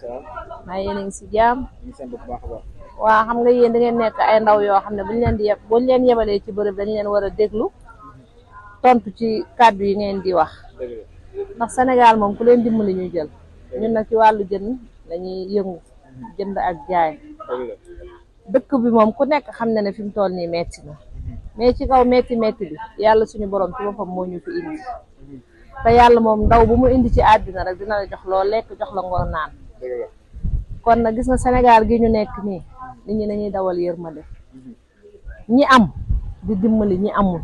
salaam. maa yéen a ngi si jaam ñu ngi sant bu baax a baax. waa xam nga yéen da ngeen nekk ay ndaw yoo xam ne buñ leen di yeb buñ leen yebalee ci bërëb dañ leen war a déglu tontu ci kàddu yi ngeen di wax dëgg la. ndax Sénégal moom ku leen dimbali ñu jël ñun nag ci wàllu jën lañuy yëngu jënd ak jaay dëgg la. dëkk bi moom ku nekk xam na ne fi mu toll nii metti na mais ci kaw metti metti bi yàlla suñu borom ci boppam moo ñu fi indi te yàlla moom ndaw bu mu indi ci àddina rek dina la jox loo lekk jox la ngor naan dëgg la. kon nag gis nga Sénégal gi ñu nekk nii nit ñi dañuy dawal yërmande ñi am di dimbali ñi amul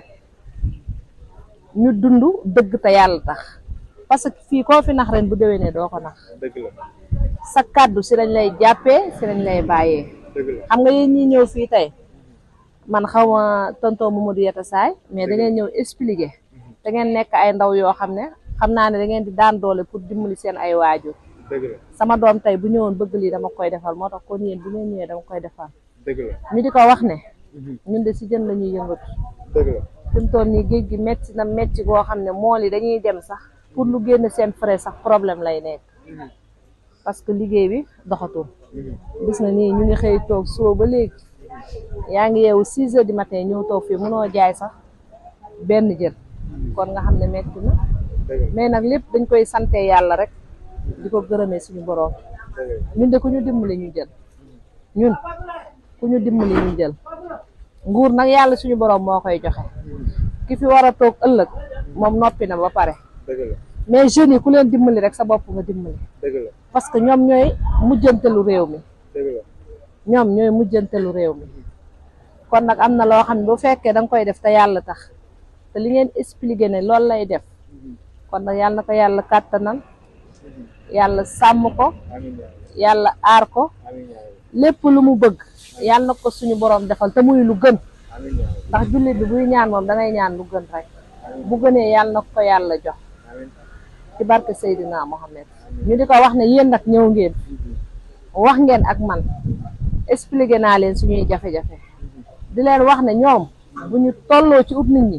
ñu dund dëgg te yàlla tax parce que fii koo fi nax ren bu déwénee doo ko nax dëgg la. sa kàddu si lañ lay jàppee si lañ lay bàyyee dëgg la. xam nga yéen ñi ñëw fii tey man xaw ma tonton Mamadou Yata Saay mais da ngeen ñëw expliquer da ngeen nekk ay ndaw yoo xam ne xam naa ne da ngeen di daan doole pour dimbali seen ay waajur dëgg la. sama doom tey bu ñëwoon bëgg lii dama koy defal moo tax kon yéen bu ngeen ñëwee dama koy defal dëgg la. ñu di ko wax ne ñun de si jën la ñuy yëngatu dëgg la. fi mu toll nii géej gi metti na metti goo xam ne mool yi dañuy dem sax pour lu génn seen frais sax problème lay nekk parce que liggéey bi doxatul gis na nii ñu ngi xëy toog suba ba léegi yaa ngi yeewu six heures du matin ñëw toog fii mënoo jaay sax benn jën kon nga xam ne metti na dëgg la. mais nag lépp dañ koy sante yàlla rek di ko gërëmee suñu boroom dëgg la. ñun de ku ñu dimbali ñu jël ñun ku ñu dimbali ñu jël nguur nag yàlla suñu boroom moo koy joxe ki fi war a toog ëllëg moom noppi na ba pare dëgg la. mais jeunes yi ku leen dimbali rek sa bopp nga dimbali dëgg la. parce que ñoom ñooy mujjantelu réew mi dëgg la. ñoom ñooy mujjantelu réew mi kon nag am na loo xam ne bu fekkee da nga koy def te yàlla tax te li ngeen expliqué ne loolu lay def kon nag yàlla na ko yàlla kàttanal yàlla sàmm ko amiin yaa rabbi. yàlla aar ko amiin yaa rabbi. lépp lu mu bëgg yàlla na ko suñu borom defal te muy lu gën amiin yaa rabbi. ndax jullit bi buy ñaan moom dangay ñaan lu gën rek bu gënee yàlla na ko yàlla jox amiin. ci barke Seydina Mohamed ñu di ko wax ne yéen nag ñëw ngeen wax ngeen ak man expliqué naa leen suñuy jafe-jafe di leen wax ne ñoom bu ñu tolloo ci ut nit ñi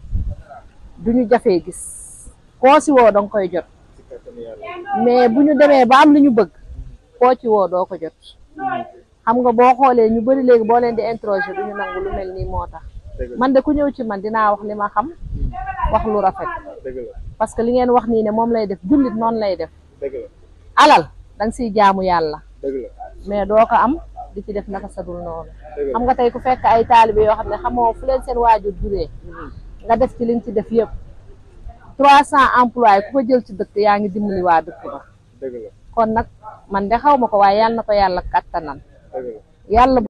duñu jafee gis koo si woo danga koy jot ci kattanu yàlla. mais bu ñu demee ba am li ñu bëgg koo ci woo doo ko jot xam nga boo xoolee ñu bari léegi boo leen di interroger duñu nangu lu mel nii moo tax dëgg la. man de ku ñëw ci man dinaa wax li ma xam wax lu rafet dëgg la. parce que li ngeen wax nii ne moom lay def jullit noonu lay def dëgg la. alal danga siy jaamu yàlla dëgg la. mais doo ko am di ci def naka sadul noonu dëgg xam la. nga tey ku fekk ay taalibe yoo xam ne xamoo fu leen seen waajur juree nga def ci liñ ci def yëpp trois cent employés ku ko jël ci dëkk yaa ngi dimbali waa dëkk ba dëgg la. kon nag man de xaw ma ko waaye yàlla na ko yàlla kattanal dëgg la. yàlla